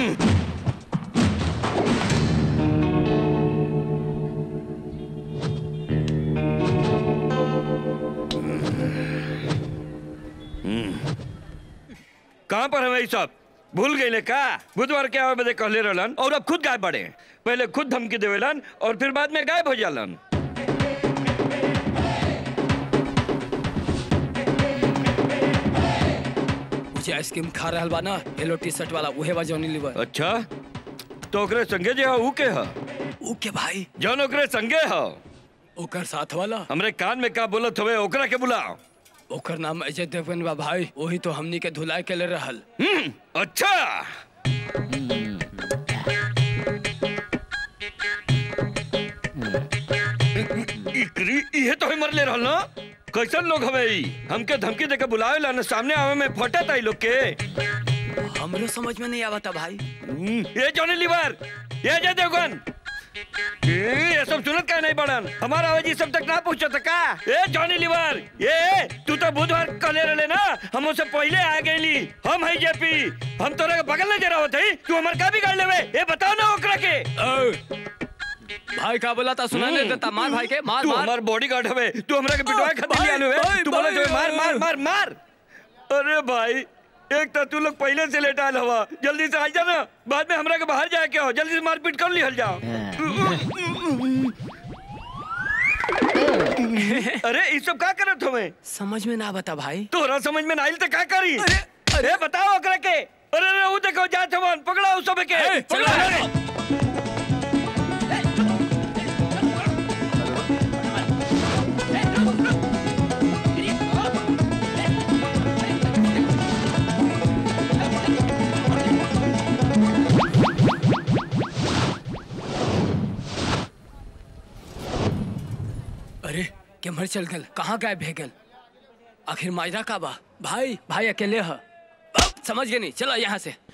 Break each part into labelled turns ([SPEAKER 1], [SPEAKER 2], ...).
[SPEAKER 1] कहाँ पर है सब भूल गई का बुधवार के आवे बदे कहले रहलन और अब खुद गायब बड़े पहले खुद धमकी देवेलन और फिर बाद में गायब हो जालन
[SPEAKER 2] मुझे आइसक्रीम खा रहल बा ना येलो टी शर्ट वाला उहे बा जॉनी लीवर
[SPEAKER 1] अच्छा तो ओकरे संगे जे ह ऊ के ह
[SPEAKER 2] ऊ के भाई
[SPEAKER 1] जौन ओकरे संगे ह
[SPEAKER 2] ओकर साथ वाला
[SPEAKER 1] हमरे कान में का बोलत हवे ओकरा के बुलाओ
[SPEAKER 2] ओकर नाम अजय देवगन बा भाई वही तो हमनी के धुलाई के ले रहल
[SPEAKER 1] हम्म, अच्छा इकरी इहे तो मर ले रहल ना कैसन लोग हवे ई हमके धमकी देके बुलावे ला ना सामने आवे में फटत आई लोग के
[SPEAKER 2] हमरो समझ में नहीं आवता भाई
[SPEAKER 1] हम्म, ये जॉनी लीवर ये अजय देवगन ए, ये सब सुनत का नहीं बड़न हमारा आवाज ई सब तक ना पहुंचत का ए जॉनी लीवर ये तू तो बुधवार कले रहले ना हम उससे पहले आ गईली हम है जेपी हम तोरे के बगल में जरा होत हई तू हमर का बिगाड़ लेवे ये बताओ ना ओकरा के
[SPEAKER 2] ए, भाई का बोला था सुना नहीं देता मार भाई के मार
[SPEAKER 1] तू
[SPEAKER 2] मार
[SPEAKER 1] हमार बॉडीगार्ड हवे तू हमरा के पिटवाए खातिर
[SPEAKER 2] भाई,
[SPEAKER 1] लिया नु
[SPEAKER 2] भाई,
[SPEAKER 1] तू बोले
[SPEAKER 2] भाई,
[SPEAKER 1] जो मार मार मार मार अरे भाई एक तो तू लोग पहले से लेट आयल हवा जल्दी से आ जा ना बाद में हमरा के बाहर जाए के हो जल्दी से मारपीट कर लिहल जाओ अरे ये सब का करत हवे
[SPEAKER 2] समझ में ना आवता भाई
[SPEAKER 1] तोरा समझ में ना आइल त का करी
[SPEAKER 2] अरे, अरे।
[SPEAKER 1] अरे बताओ ओकरा के अरे अरे वो देखो जात हवन पकड़ो उस सब के
[SPEAKER 2] ए, चलो,
[SPEAKER 1] पकड़ो,
[SPEAKER 2] चलो।
[SPEAKER 1] अरे।
[SPEAKER 2] अरे केमर चल गल कहाँ गायब भे गल आखिर माजरा का बा भाई भाई अकेले ह अब समझ गए नहीं चलो यहाँ से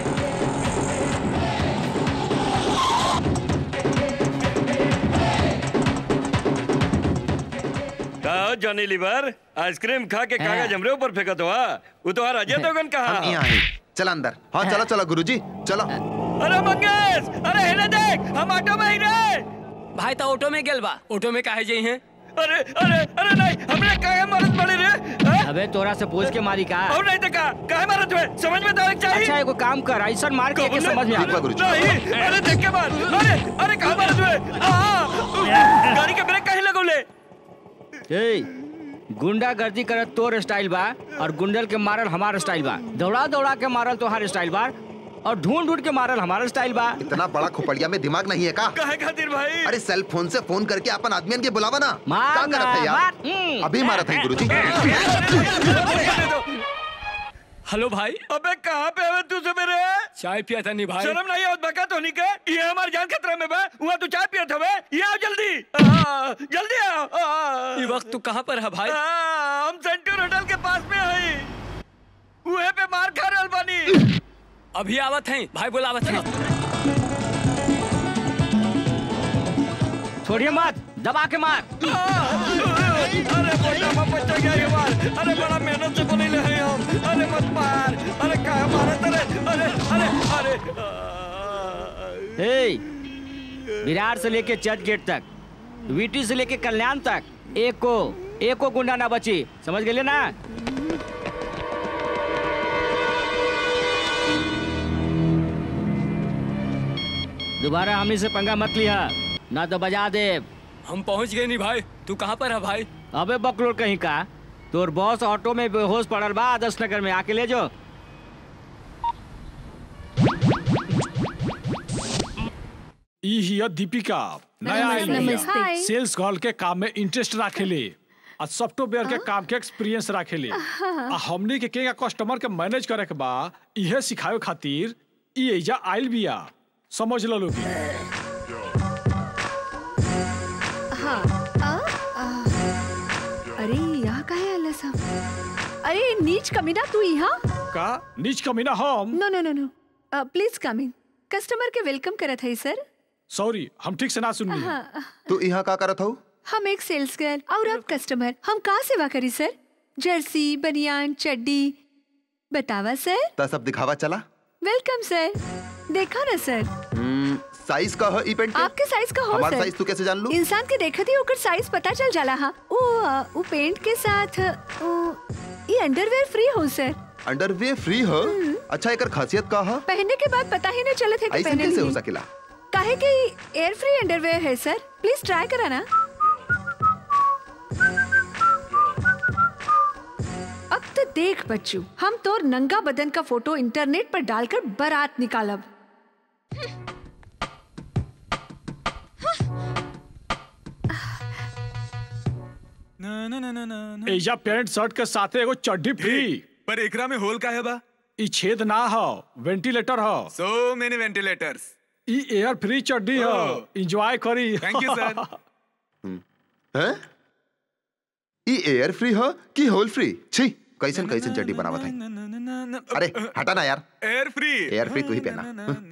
[SPEAKER 1] का हो जॉनी लीवर आइसक्रीम खा के कागज हमरे ऊपर फेंकत हुआ वो तो अजय देवगन कहा
[SPEAKER 3] हम यहाँ हैं चल अंदर हाँ चलो चलो गुरुजी चलो
[SPEAKER 1] अरे मंगेश अरे हेले देख हम ऑटो में ही रे
[SPEAKER 2] भाई तो ऑटो में गेल बा ऑटो में काहे जई हैं
[SPEAKER 1] अरे अरे अरे नहीं हमने काहे मरत पड़े रे हैं?
[SPEAKER 4] अबे तोरा से पूछ के मारी का
[SPEAKER 1] और नहीं तो का काहे मरत हुए समझ में तो आवे चाहिए
[SPEAKER 4] अच्छा एगो काम कर ऐसा मार के, के
[SPEAKER 1] कबूल
[SPEAKER 4] समझ में
[SPEAKER 1] नहीं?
[SPEAKER 4] आ
[SPEAKER 3] गुरुजी।
[SPEAKER 1] नहीं अरे देख के मार अरे अरे कहाँ मरत हुए आ, गाड़ी के ब्रेक काहे लगौले
[SPEAKER 4] ए गुंडा गर्दी करत तोर स्टाइल बा और गुंडल के मारल हमार स्टाइल बा दौड़ा दौड़ा के मारल तोहार स्टाइल बा और ढूंढ ढूंढ के मारल हमारा स्टाइल बा
[SPEAKER 3] इतना बड़ा खोपड़िया में दिमाग नहीं है का
[SPEAKER 1] काहे खातिर भाई
[SPEAKER 3] अरे सेल फोन से फोन करके अपन आदमियन के बुलावा ना
[SPEAKER 4] मार
[SPEAKER 3] का करत है
[SPEAKER 4] ना,
[SPEAKER 3] यार
[SPEAKER 4] मार, हम्म।
[SPEAKER 3] अभी मारा था गुरुजी
[SPEAKER 2] हेलो भाई
[SPEAKER 1] अबे कहाँ पे है तू सवेरे
[SPEAKER 2] चाय पिया था नहीं भाई
[SPEAKER 1] शर्म नहीं आवत बका तो नहीं के ये हमार जान खतरा में बा वहाँ तू चाय पियत हवे ये आओ जल्दी आ, जल्दी आओ आ,
[SPEAKER 2] ये वक्त तू कहाँ पर है भाई
[SPEAKER 1] आ, हम सेंटर होटल के पास में हई उहे पे मार खा रहल बानी
[SPEAKER 2] अभी आवत हैं भाई बोलावत हैं
[SPEAKER 4] छोड़िए मत दबा के मार
[SPEAKER 1] आ, अरे बेटा मैं बच्चा गया ये मार अरे बड़ा मेहनत से बनी ले हैं हम अरे मत मार अरे कहाँ मारे तेरे अरे अरे अरे आ,
[SPEAKER 4] ए विरार से लेके चर्च गेट तक वीटी से लेके कल्याण तक एक को एक को गुंडा ना बची समझ गए ना दोबारा हम से पंगा मत लिया ना तो बजा दे
[SPEAKER 2] हम पहुंच गए नहीं भाई तू कहाँ पर है भाई
[SPEAKER 4] अबे बकलोर कहीं का तोर बॉस ऑटो में बेहोश पड़ल बा आदर्श नगर में आके ले जो
[SPEAKER 5] ई हिया दीपिका नया आइल
[SPEAKER 6] नमस्ते।
[SPEAKER 5] बिया।
[SPEAKER 6] हाय।
[SPEAKER 5] सेल्स गर्ल के काम में इंटरेस्ट राखेले आ सॉफ्टवेयर के काम के एक्सपीरियंस राखेले आ हमनी के केगा कस्टमर के मैनेज करे के बा इहे सिखावे खातिर ई एजा आइल बिया समझ लो लोग
[SPEAKER 6] हाँ आ, आ, अरे यहाँ काहे आला सब अरे नीच कमीना तू यहाँ
[SPEAKER 5] का नीच कमीना हम
[SPEAKER 6] no no no no please come in customer के वेलकम करत है सर
[SPEAKER 5] सॉरी हम ठीक से ना सुननी
[SPEAKER 6] हाँ
[SPEAKER 3] तू यहाँ का करत हूँ
[SPEAKER 6] हम एक सेल्स गर्ल और आप कस्टमर हम कहाँ सेवा करी सर जर्सी बनियान चड्डी बतावा सर
[SPEAKER 3] ता सब दिखावा चला
[SPEAKER 6] वेलकम सर देखा ना सर
[SPEAKER 3] साइज का है ई पेंट के?
[SPEAKER 6] आपके साइज का हो
[SPEAKER 3] हमारा
[SPEAKER 6] सर
[SPEAKER 3] साइज तू कैसे जान लू
[SPEAKER 6] इंसान के देखते ही ओकर साइज पता चल जाला हा वो अ, वो पेंट के साथ वो, ये अंडरवेयर फ्री हो सर
[SPEAKER 3] अंडरवेयर फ्री हो अच्छा एकर खासियत का है
[SPEAKER 6] पहनने के बाद पता ही नहीं चलत है कि
[SPEAKER 3] ऐसे
[SPEAKER 6] पहने
[SPEAKER 3] कैसे हो
[SPEAKER 6] नहीं
[SPEAKER 3] सकेला
[SPEAKER 6] काहे कि एयर फ्री अंडरवेयर है सर प्लीज ट्राई करा ना अब तो देख बच्चू हम तोर नंगा बदन का फोटो इंटरनेट पर डालकर बारात निकालब
[SPEAKER 5] एजा पैंट शर्ट के साथे एगो चड्डी फ्री
[SPEAKER 7] पर एकरा में होल का है बा
[SPEAKER 5] ई छेद ना हो वेंटिलेटर हो
[SPEAKER 7] सो मेनी वेंटिलेटर्स
[SPEAKER 5] ई एयर फ्री चड्डी हो
[SPEAKER 7] Oh.
[SPEAKER 5] एंजॉय करी
[SPEAKER 7] थैंक यू सर
[SPEAKER 3] हैं ई एयर फ्री हो कि होल फ्री छी कैसन कैसन चड्डी बनावत है अरे हटा ना यार
[SPEAKER 7] एयर फ्री
[SPEAKER 3] एयर फ्री तू ही पहना।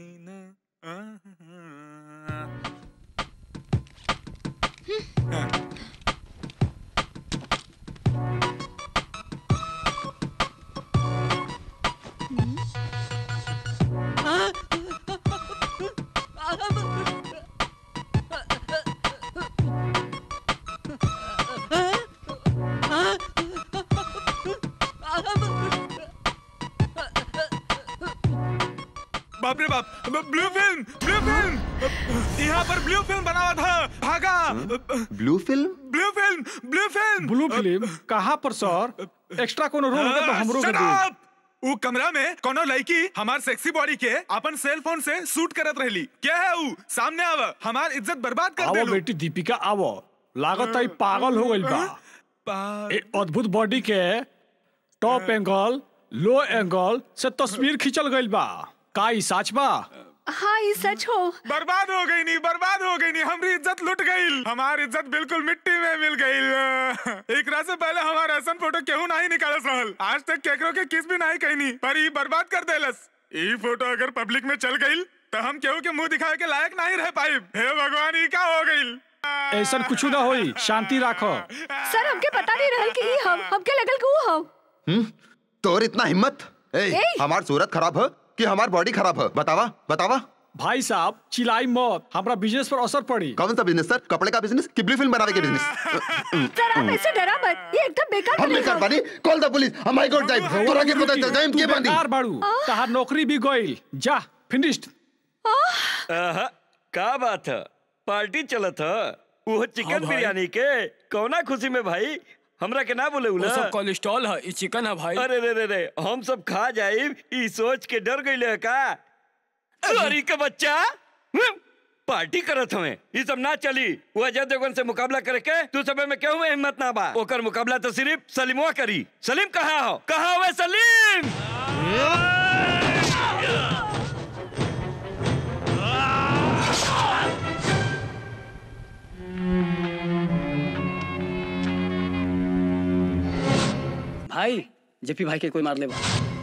[SPEAKER 7] बाप रे बाप ब्लू फिल्म ब्लू फिल्म यहाँ पर ब्लू फिल्म बना हुआ था भागा
[SPEAKER 3] blue film
[SPEAKER 7] blue film blue film
[SPEAKER 5] blue film कहाँ पर सर एक्स्ट्रा कोनो रोल होगा तो हमरो के
[SPEAKER 7] Shut
[SPEAKER 5] दी
[SPEAKER 7] up! उ कमरा में कोनो लड़की हमार सेक्सी बॉडी के अपन सेल फोन से शूट करत रहली क्या है उ सामने आव हमार इज्जत बर्बाद कर
[SPEAKER 5] आवो
[SPEAKER 7] देलू
[SPEAKER 5] बेटी दीपिका आवो लागत है पागल हो गइल बा
[SPEAKER 7] पा-
[SPEAKER 5] ए अद्भुत बॉडी के टॉप एंगल लो एंगल से तस्वीर खींचल गइल बा का ई सच बा
[SPEAKER 6] हाँ ये सच हो
[SPEAKER 7] बर्बाद हो गई नी बर्बाद हो गई नी हमारी इज्जत लुट गई हमारी इज्जत बिल्कुल मिट्टी में मिल गई एक रात से पहले हमारा ऐसा फोटो केहू नहीं निकालस रहल आज तक केकरो के किस भी नहीं कहनी पर ई बर्बाद कर देलस ई फोटो अगर पब्लिक में चल गई तो हम केहू के मुंह दिखाए के लायक नहीं रह पाई हे भगवान ई का हो गई
[SPEAKER 5] ऐसा कुछ ना होई शांति राखो
[SPEAKER 6] सर हमके पता नहीं रहल कि ई हम हमके लगल कि वो हम
[SPEAKER 3] तोर इतना हिम्मत ए,
[SPEAKER 6] ए!
[SPEAKER 3] हमार सूरत खराब है कि हमार बॉडी खराब है बतावा बतावा
[SPEAKER 5] भाई साहब चिल्लाई मत हमरा बिजनेस पर असर पड़ी
[SPEAKER 3] कौन सा बिजनेस सर कपड़े का बिजनेस कि ब्लू फिल्म बनावे के बिजनेस
[SPEAKER 6] सर आप ऐसे डरा मत ये एकदम बेकार
[SPEAKER 3] हम नहीं कर
[SPEAKER 6] बनेगा।
[SPEAKER 3] पानी कॉल द पुलिस हम हाई कोर्ट जाए तोरा के पता चल जाए
[SPEAKER 5] तू
[SPEAKER 3] के बांधी
[SPEAKER 5] बेकार बाड़ू तहार नौकरी भी गइल जा फिनिश्ड
[SPEAKER 1] आहा, का बात है पार्टी चलत है वो
[SPEAKER 2] हाँ
[SPEAKER 1] चिकन
[SPEAKER 2] भाई।
[SPEAKER 1] बिरयानी के कौना खुशी में भाई हमरा के ना बोले
[SPEAKER 2] वो
[SPEAKER 1] उला
[SPEAKER 2] सब कोलेस्ट्रॉल है ई चिकन है भाई
[SPEAKER 1] अरे रे रे रे हम सब खा जाए ई सोच के डर गई है का अरे के बच्चा हम्म, पार्टी करत हमें ये सब ना चली वो अजय देवगन से मुकाबला करे के तू सब में केहू में हिम्मत ना बा ओकर मुकाबला तो सिर्फ सलीमवा करी सलीम कहाँ हो कहाँ हुए सलीम
[SPEAKER 2] भाई जेपी भाई के कोई मार ले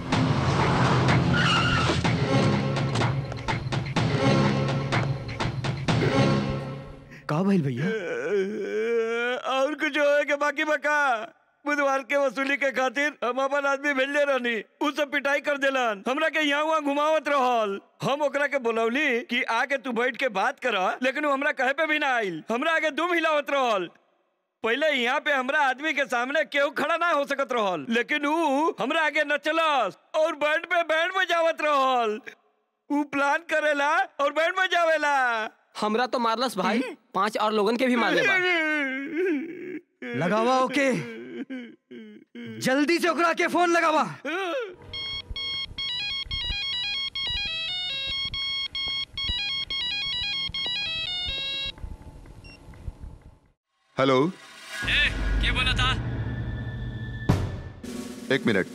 [SPEAKER 4] का भइल भैया
[SPEAKER 1] और कुछ होए के बाकी बका बुधवार के वसूली के खातिर हम अपन आदमी भेजले रहनी उ सब पिटाई कर देलन हमरा के यहाँ वहाँ घुमावत रहल हम ओकरा के बोलौली कि आके तू बैठ के बात कर लेकिन उ हमरा कहे पे भी ना आइल हमरा आगे दुम हिलावत रहल पहले यहाँ पे हमरा आदमी के सामने केहू खड़ा ना हो सकत रहल लेकिन उ हमरा आगे नचलस और बैंड पे बैंड बजावत रहल उ प्लान करेला और बैंड बजावेला
[SPEAKER 2] हमरा तो मारलस भाई पांच और लोगन के भी मार ले
[SPEAKER 4] लगावा ओके जल्दी से ओकरा के फोन लगावा
[SPEAKER 3] हेलो
[SPEAKER 2] के बोला था
[SPEAKER 3] एक मिनट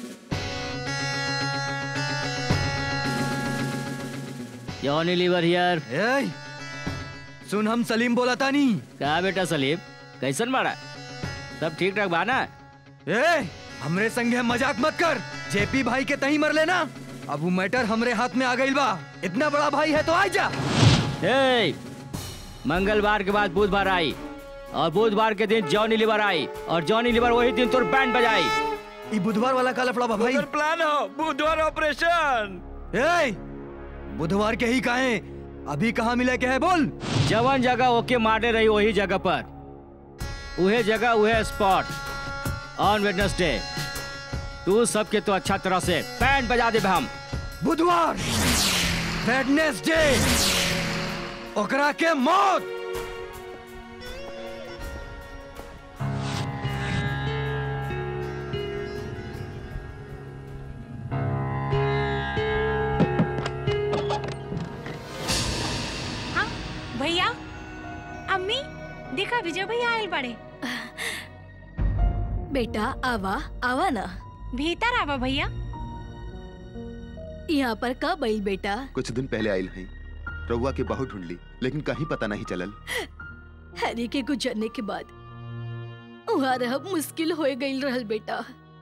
[SPEAKER 4] जॉनी लीवर हियर
[SPEAKER 8] ए, सुन हम सलीम बोला था नी
[SPEAKER 4] का बेटा सलीम कैसन बाड़ा सब ठीक ठाक बा ना
[SPEAKER 8] ए हमरे संगे मजाक मत कर जेपी भाई के तही मर लेना अब वो मैटर हमरे हाथ में आ गई बा इतना बड़ा भाई है तो आ जा
[SPEAKER 4] ए, मंगलवार के बाद बुधवार आई और बुधवार के दिन जॉनी लीवर आई और जॉनी लीवर वही दिन तोर बैंड बजाई
[SPEAKER 8] ई बुधवार वाला का लफड़ा बा भाई
[SPEAKER 1] ओकर प्लान हो बुधवार ऑपरेशन
[SPEAKER 8] ए बुधवार के ही काहे अभी कहाँ मिले के है बोल
[SPEAKER 4] जवन जगह ओके मारने रही वही जगह पर उहे जगह उहे स्पॉट ऑन वेडनेसडे तू सबके तो अच्छा तरह से बैंड बजा दे हम
[SPEAKER 8] बुधवार वेडनेसडे ओकरा के मौत
[SPEAKER 9] हाँ भैया अम्मी देखा विजय भैया आयल बड़े
[SPEAKER 6] बेटा आवा आवा ना
[SPEAKER 9] भीतर आवा भैया
[SPEAKER 6] यहाँ पर कब आई बेटा
[SPEAKER 3] कुछ दिन पहले आयल हैं रउआ के बहुत ढूंढ ली लेकिन कहीं पता नहीं चलल
[SPEAKER 6] हैरी के गुजरने के बाद वहाँ रह मुश्किल हो गई रहल बेटा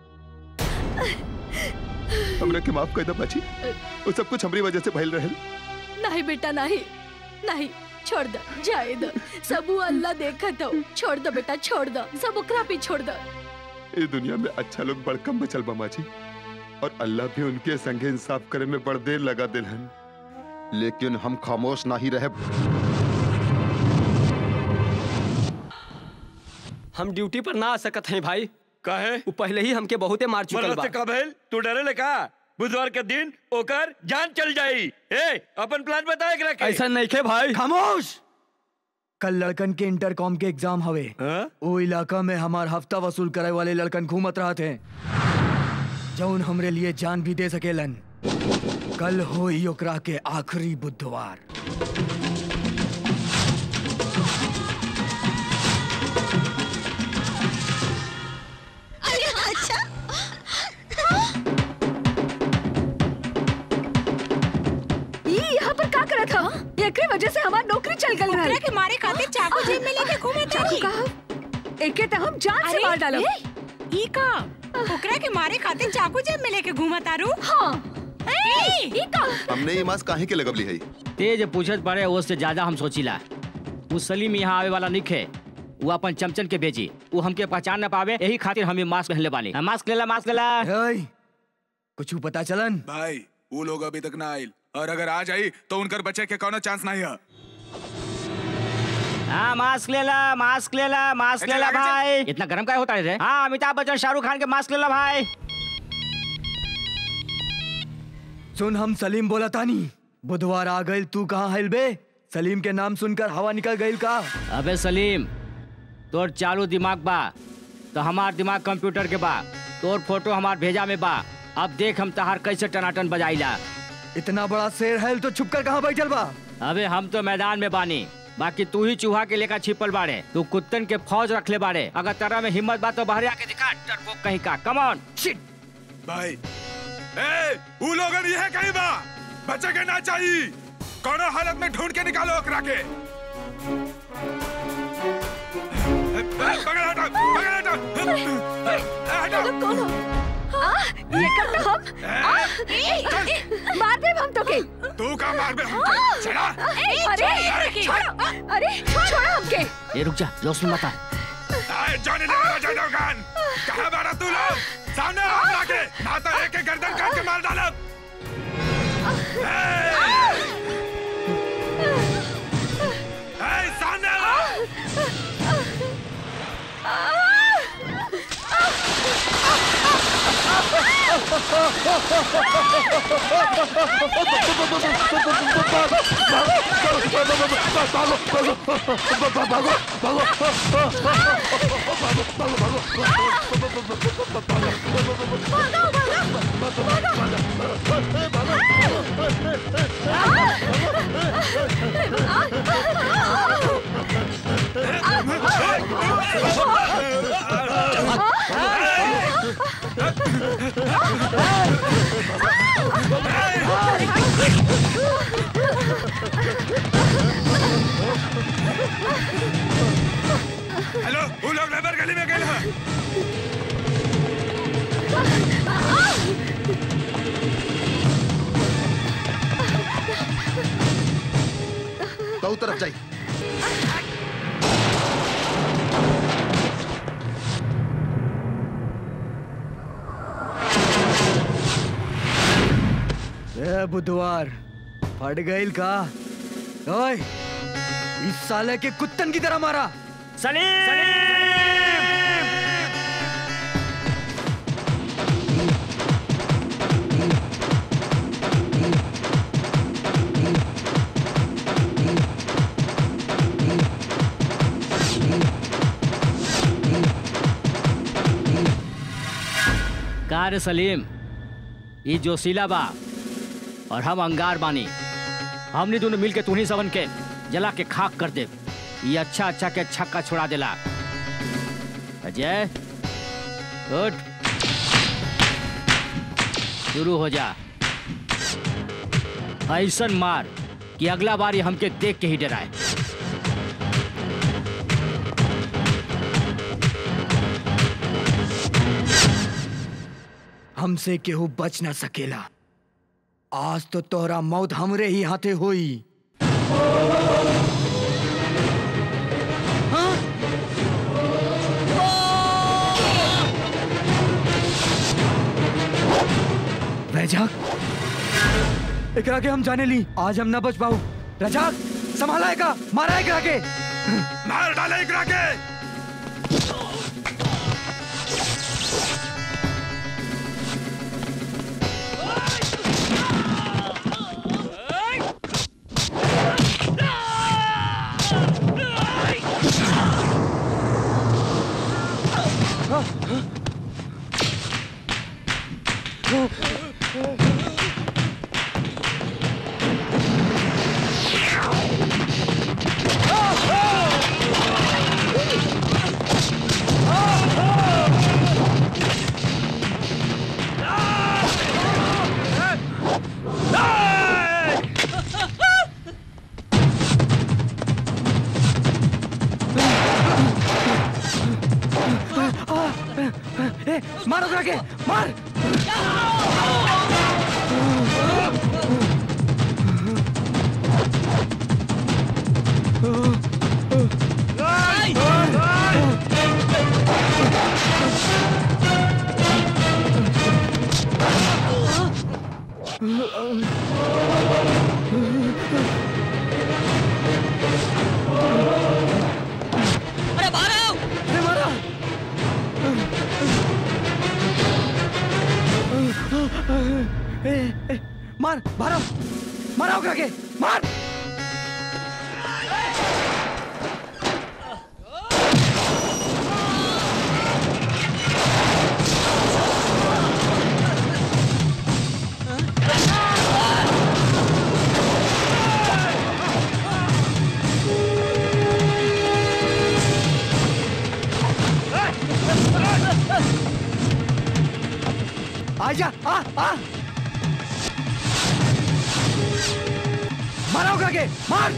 [SPEAKER 3] हमरा के माफ कर दे बाची वो सब कुछ हमारी वजह से भइल रहल
[SPEAKER 6] नहीं बेटा नहीं नहीं छोड़ दो जाए दो सब वो अल्लाह देखत हो छोड़ दो बेटा छोड़ दो सब ओकरा पे छोड़ दो
[SPEAKER 3] इस दुनिया में अच्छा लोग बड़कम बचल बा माची और अल्लाह भी उनके संगे इंसाफ करे में बड़ देर लगा दिलहन लेकिन हम खामोश नहीं रहे
[SPEAKER 10] हम ड्यूटी पर ना आ सकत हैं भाई
[SPEAKER 1] काहे
[SPEAKER 10] वो पहले ही हमके बहुते मार चुकल
[SPEAKER 1] मरद
[SPEAKER 10] बा
[SPEAKER 1] से का भइल तू डरे ले का बुधवार के दिन ओकर जान चल जाई ए अपन प्लान बता एकरा के
[SPEAKER 10] ऐसा नहीं खे भाई
[SPEAKER 8] खामोश कल लड़कन के इंटरकॉम के एग्जाम हवे
[SPEAKER 1] हाँ?
[SPEAKER 8] वो इलाका में हमार हफ्ता वसूल करे वाले लड़कन घूमत रहत हैं जौन हमरे लिए जान भी दे सकेलन कल हो ओकरा के आखिरी बुधवार
[SPEAKER 6] अच्छा ये यहाँ पर का करत था एकरे वजह से हमार नौकरी चल गई
[SPEAKER 9] ओकरा
[SPEAKER 6] रहा
[SPEAKER 9] के मारे खातिर चाकू जेब में लेके घूमे
[SPEAKER 6] चाकू
[SPEAKER 9] तारी
[SPEAKER 6] कहा एके तो हम जान से मार डालो
[SPEAKER 9] ई का ओकरा के मारे खातिर चाकू जेब में लेके घूमा तारू
[SPEAKER 6] हाँ
[SPEAKER 9] ए
[SPEAKER 6] ई का
[SPEAKER 3] हमने ये मास्क काहे के लगवली है
[SPEAKER 4] तेज पूछत पड़े उससे ज्यादा हम सोचिला वो सलीम यहाँ आवे वाला निखे वो अपन चमचन के भेजी वो हमके पहचान न पावे यही खातिर हमें मास्क पहनले बानी हाँ, मास्क लेला मास्क लेला
[SPEAKER 8] ओए, कुछ पता चलन
[SPEAKER 7] भाई वो लोग अभी तक ना आयल और अगर आ जाई तो उनकर बचे के कोनो चांस नहीं है
[SPEAKER 4] हाँ मास्क लेला मास्क लेला मास्क
[SPEAKER 7] अच्छा,
[SPEAKER 4] लेला
[SPEAKER 7] आगे चल।
[SPEAKER 4] भाई इतना गर्म काय होता है रे हाँ अमिताभ बच्चन शाहरुख खान के मास्क लेला भाई
[SPEAKER 8] सुन हम सलीम बोला तानी बुधवार आ गइल तू कहाँ हैल बे सलीम के नाम सुनकर हवा निकल गइल का
[SPEAKER 4] अबे सलीम तोर चालू दिमाग बा तो हमार दिमाग कंप्यूटर के बा तोर फोटो हमार भेजा में बा अब देख हम तहार कैसे टनाटन बजाइला
[SPEAKER 8] इतना बड़ा शेर हैल तो छुप कर कहाँ बैठल बा
[SPEAKER 4] अबे हम तो मैदान में बानी बाकी तू ही चूहा के लेकर छिपल बाड़े तू कुत्तन के फौज रख ले बाड़े अगर तेरा में हिम्मत बा तो बाहर आके दिखा डरपोक कहीं का कम ऑन शिट
[SPEAKER 7] भाई ए वो लोगन ये कहीं बा बचे के ना चाहिए कोनो हालत में ढूंढ के निकालो ओकरा के ए, पकड़ हटो पकड़ हटो ए, हटो
[SPEAKER 6] लोग कौन हो आ, ये करते हम आ, ए, ए, मार दे हम तो के
[SPEAKER 7] तू का मार बे हमके चला
[SPEAKER 6] अरे छोड़ो अरे छोड़ो हमके
[SPEAKER 4] ए रुक जा जोश में मत आ
[SPEAKER 7] ए, जॉनी लगा जा दुकान कहां बारा तू लोग सामने आ हमरा के ना तो एक एक गर्दन काट के मार डालो ए, सामने आ हेलो वो लोग लेबर गली में गए हैं
[SPEAKER 3] तो तरफ जाई
[SPEAKER 8] ए बुधवार फट गईल का ओए इस साले के कुत्तन की तरह मारा
[SPEAKER 4] का रे सलीम ई जोशीला बा और हम अंगार बानी हमने दोनों मिलके तुहनी सबन के जला के खाक कर दे ये अच्छा अच्छा के छक्का छोड़ा देला अजय उठ शुरू हो जा ऐसन मार कि अगला बार ये हमके देख के ही डराए
[SPEAKER 8] हमसे केहू बच ना सकेला आज तो तोहरा मौत हमरे ही हाथे होई रजाक एकरा के हम जाने ली आज हम ना बच पाऊ रजाक संभाला का मारा एकरा के
[SPEAKER 7] मार डाले एकरा के
[SPEAKER 8] ए, मार ओकरा के मार
[SPEAKER 11] अरे मारो
[SPEAKER 8] अरे मारा ए, ए, मार मारो मारा ओकरा के मार आजा आ आ मारा ओकरा के मार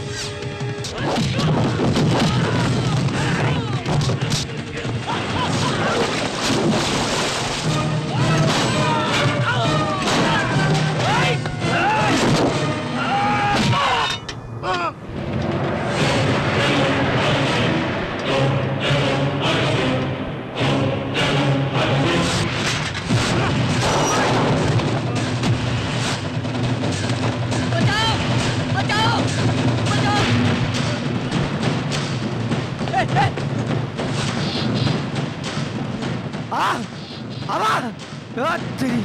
[SPEAKER 11] बचाओ बचाओ बचाओ
[SPEAKER 8] ए, ए! आ आवा आ, तेरी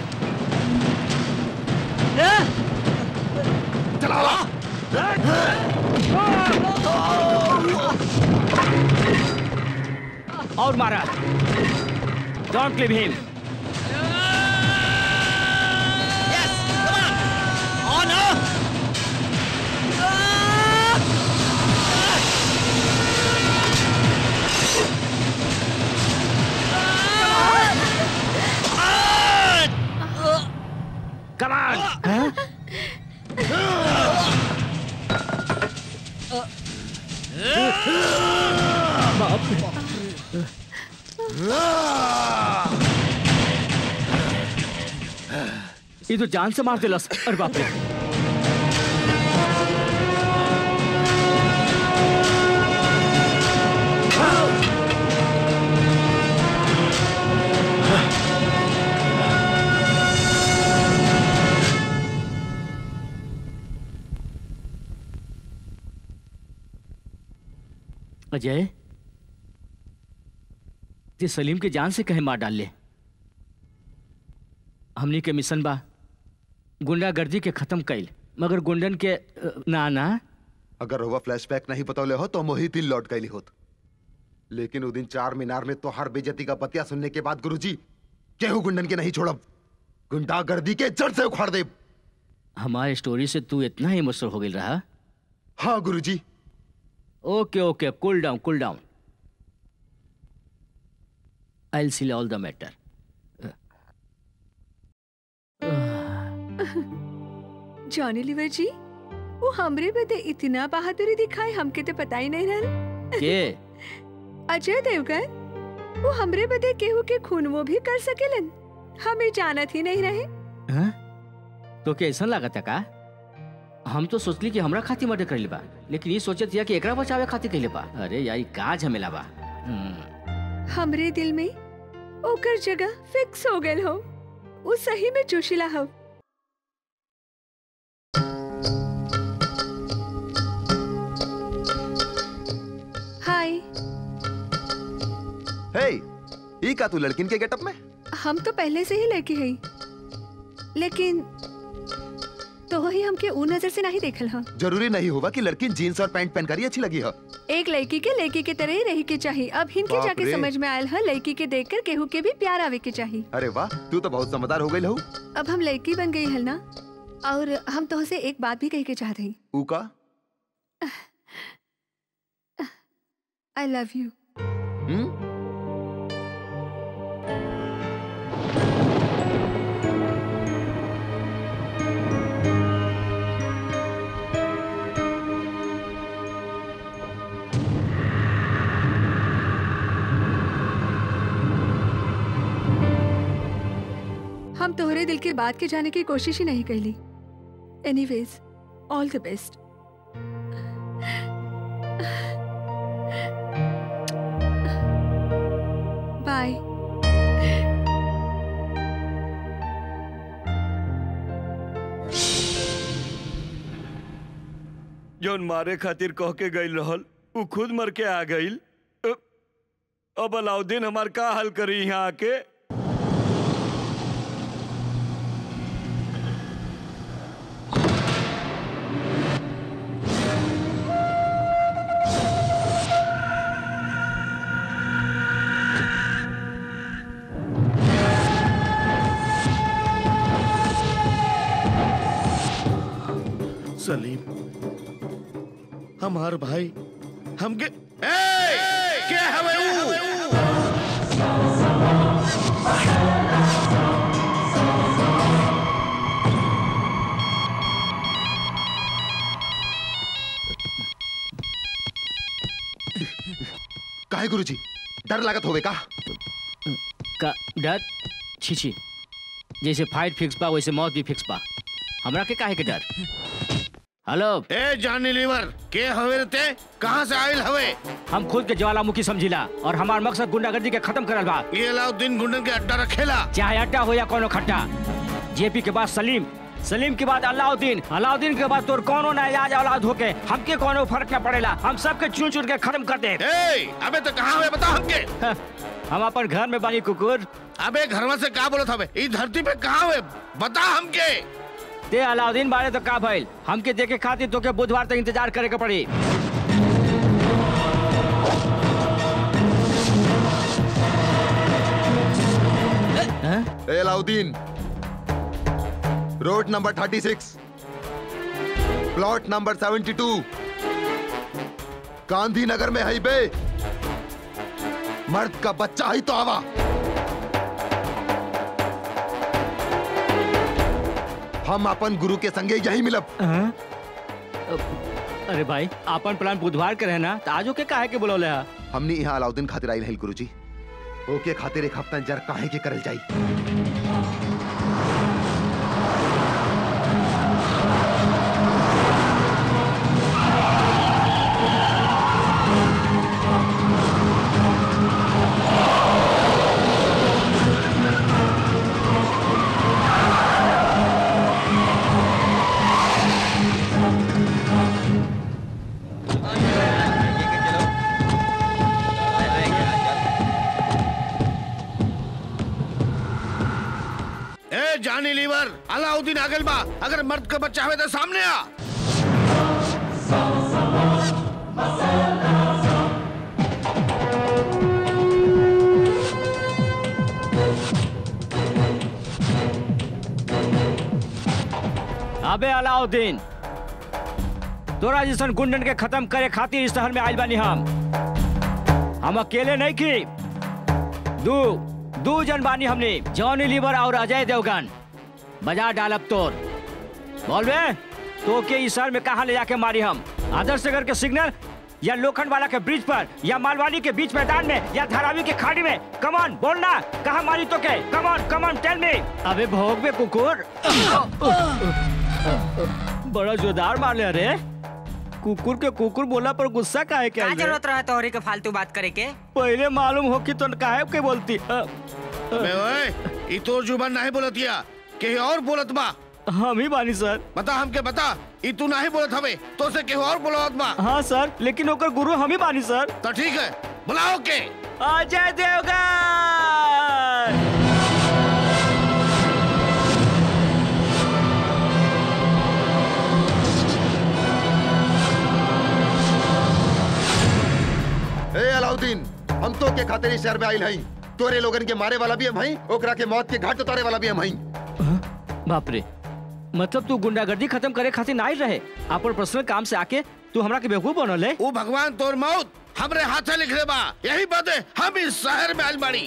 [SPEAKER 8] चलावा
[SPEAKER 4] और मारा don't leave him
[SPEAKER 11] on
[SPEAKER 4] come on ये तो जान से मार दिलस अरे बाप रे अजय ते सलीम के जान से कहे मार डाल ले हमनी के मिशन बा गुंडागर्दी के खत्म कैल मगर गुंडन के अ, ना ना
[SPEAKER 3] अगर हुआ फ्लैशबैक नहीं बतौले हो तो हम वही दिन लौट गई होत लेकिन वो दिन चार मीनार में तो हर बेजती का बतिया सुनने के बाद गुरुजी केहू गुंडन के नहीं छोड़ब गुंडागर्दी के जड़ से उखाड़ दे
[SPEAKER 4] हमारे स्टोरी से तू इतना इमोशनल हो गई रहा
[SPEAKER 3] हाँ गुरुजी
[SPEAKER 4] okay okay cool down cool down I see all the matter
[SPEAKER 6] Johnny Lever ji वो हमरे बदे इतना बहादुरी दिखाए हमके तो पता ही नहीं रहल
[SPEAKER 4] के
[SPEAKER 6] अजय देवगन वो हमरे बदे केहू के खून वो भी कर सकेलन हमें जानत ही नहीं रहे
[SPEAKER 4] हाँ? तो क्या ऐसा लगा था का हम तो सोचली कि हमरा खातिर मर्डर कर बा लेकिन ये सोचत या कि एकरा बचावे खातिर कइले बा अरे यार ई का झमेला बा हम्म,
[SPEAKER 6] हमरे दिल में ओकर जगह फिक्स हो गए हो वो सही में जोशिला हो हाय
[SPEAKER 3] हे ई का तू लड़किन के गेटअप में
[SPEAKER 6] हम तो पहले से ही लड़की है लेकिन तो वही हमके ऊ नजर से नहीं देखल हा
[SPEAKER 3] जरूरी नहीं होगा कि लड़की जीन्स और पैंट पहन कर ही अच्छी लगी हो
[SPEAKER 6] एक लड़की के लड़की के तरह ही रही के चाहिए अब हिनके
[SPEAKER 3] बाप
[SPEAKER 6] जाके
[SPEAKER 3] रे।
[SPEAKER 6] समझ में आयल है लड़की के देखकर केहू के भी प्यार आवे के चाहिए
[SPEAKER 3] अरे वाह तू तो बहुत समझदार हो गई लहू
[SPEAKER 6] अब हम लड़की बन गई है ना और हम तो से एक बात भी कह के चाहते हैं
[SPEAKER 3] ऊ का
[SPEAKER 6] आई लव यू
[SPEAKER 3] हम्म
[SPEAKER 6] हम तोहरे दिल की बात के जाने की कोशिश ही नहीं कैली anyways all the best bye
[SPEAKER 1] जौन मारे खातिर कह के गईल रहल उ खुद मर के आ गईल अ- अब अलाउद्दीन हमार का हल करी यहाँ आके
[SPEAKER 12] सलीम हमार भाई हमके ए क्या हवे ऊ
[SPEAKER 3] काहे गुरुजी डर लागत होवे का
[SPEAKER 4] का डर छी छी जैसे फाइट फिक्स बा वैसे मौत भी फिक्स बा हमरा के काहे के डर हेलो
[SPEAKER 12] ए जानी लीवर के हवे रे ते कहां से आइल हवे
[SPEAKER 4] हम खुद के ज्वालामुखी समझिला और हमार मकसद गुंडागर्दी के खत्म करल बा
[SPEAKER 12] ये अलाउद्दीन गुंडन के अड्डा रखेला
[SPEAKER 4] चाहे अड्डा हो या कोनो खट्टा जेपी के बाद सलीम सलीम के बाद अलाउद्दीन अलाउद्दीन के बाद तोर कोनो नायाज औलाद होके हमके कोनो फर्क न पड़ेला हम सबके चुन चुन के खत्म कर दे
[SPEAKER 12] ए अबे तो कहां हवे बता हमके
[SPEAKER 4] हम अपन घर में बानी कुकुर
[SPEAKER 12] अबे घरवा से का बोलत हवे ई धरती पे कहां हवे बता हमके
[SPEAKER 4] ते अलाउद्दीन बारे तो का भइल हमके देखे खातिर तोके बुधवार तक इंतजार करे के पड़ी
[SPEAKER 3] ए Alauddin road number 36 plot number 72 Gandhinagar में है बे मर्द का बच्चा ही तो आवा हम अपन गुरु के संगे यही मिलब
[SPEAKER 4] अरे भाई अपन प्लान बुधवार के रहना तो आजो के काहे के बुलौले हा
[SPEAKER 3] हमने यहाँ अलाउद्दीन खातिर आइल है गुरुजी ओके खातिर एक हफ्ता जर काहे के करल जाई
[SPEAKER 12] ए जानी लीवर अलाउद्दीन आगल बा अगर मर्द का बच्चा हवे तो सामने आ
[SPEAKER 4] अबे अलाउद्दीन तोरा जैसन गुंडन के खत्म करे खातिर इस शहर में आइल बानी हम हम अकेले नहीं की दू दू जन बानी हमने जॉनी लीवर और अजय देवगन बजा डालब तोर बोलबे तो के इस शहर में कहाँ ले जाके मारी हम आदर्श नगर के सिग्नल या लोखंड वाला के ब्रिज पर या मालवानी के बीच मैदान में या धारावी के खाड़ी में कमान बोलना कहाँ मारी तो के कमान कमान टेल मी अबे भोग बे कुकुर बड़ा जोरदार मार ले रे कुकुर के कुकुर बोला पर गुस्सा काहे के
[SPEAKER 13] क्या
[SPEAKER 4] आइल रे?
[SPEAKER 13] जरूरत रहा तोहरे के फालतू बात करे के
[SPEAKER 4] पहले मालूम हो कि तो काहे के बोलती अ,
[SPEAKER 12] बे ओए ई तोर जुबान नहीं बोलतिया कहीं और बोलत बा
[SPEAKER 4] हम ही बानी सर
[SPEAKER 12] बता हमके बता ई तू नहीं बोलत हवे तो से केहू और बोलत बा
[SPEAKER 4] हाँ सर लेकिन ओकर गुरु हम ही बानी सर
[SPEAKER 12] तो ठीक है बुलाओ के
[SPEAKER 4] अजय देवगन
[SPEAKER 3] ए अलाउद्दीन हम तो के खातिर इस शहर में आइल हई तोरे लोगन के मारे वाला भी हम हई ओकरा के मौत के घाट उतारे वाला भी हम हई
[SPEAKER 4] बाप रे मतलब तू गुंडागर्दी खत्म करे खातिर ना आइल रहे अपन पर्सनल काम से आके तू हमरा के बेवकूफ बनल है
[SPEAKER 12] ओ भगवान तोर मौत हमरे हाथे लिख ले बा यही बात है हम इस शहर में आइल बाड़ी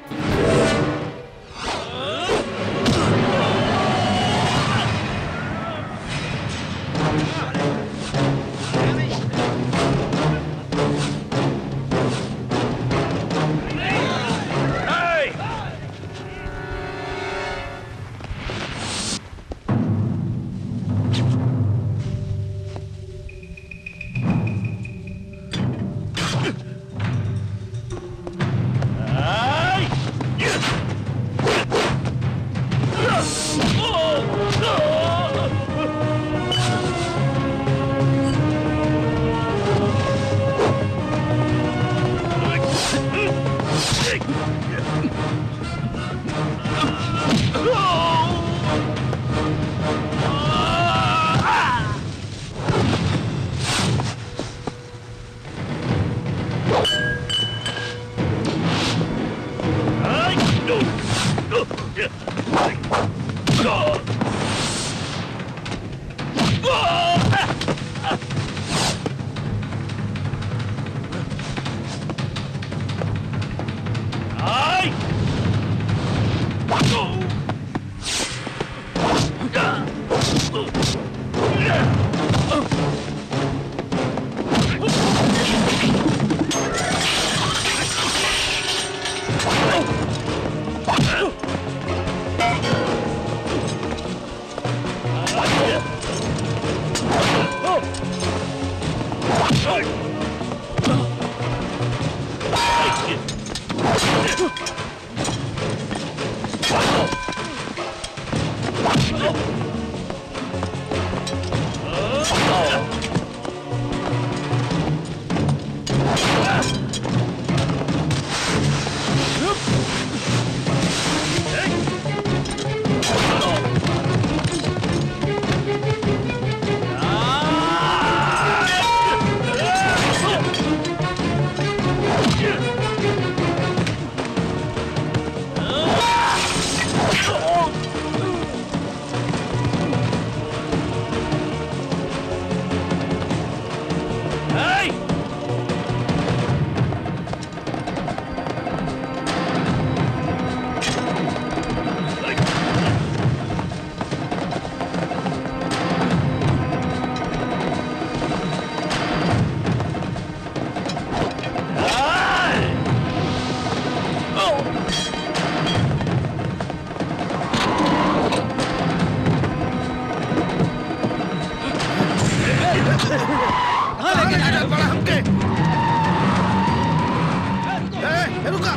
[SPEAKER 12] ए, रुका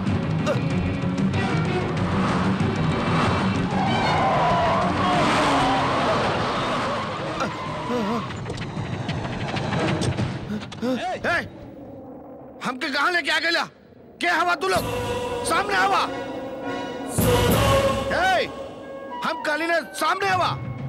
[SPEAKER 12] ए, हमके कहा लेके आ गया क्या हवा तू लोग सामने हवा ए, मालिने सामने आवा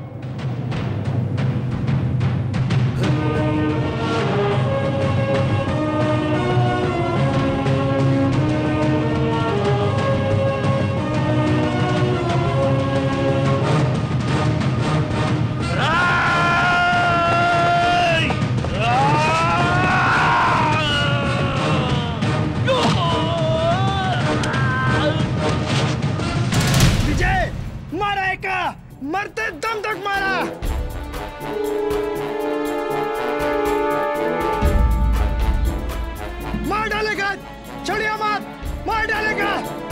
[SPEAKER 14] विजय मारा एका मरते दम तक मारा मार डालेगा छोड़िए मत मार डालेगा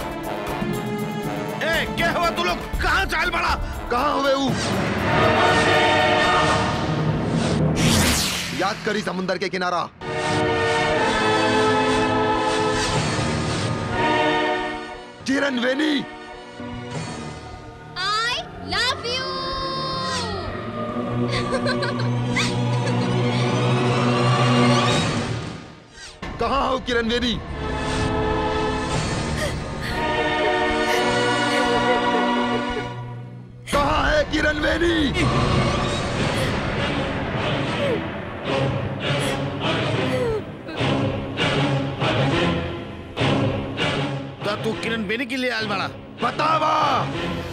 [SPEAKER 12] ए क्या हुआ तू लोग कहाँ चाल पड़ा
[SPEAKER 3] कहाँ हुए ऊ याद करी समुंदर के किनारा किरण वेनी
[SPEAKER 15] आई लव यू
[SPEAKER 3] कहाँ हो किरण वेनी कहाँ है किरण वेनी
[SPEAKER 12] तो तू किरण बेनी के लिए आल बड़ा
[SPEAKER 3] बतावा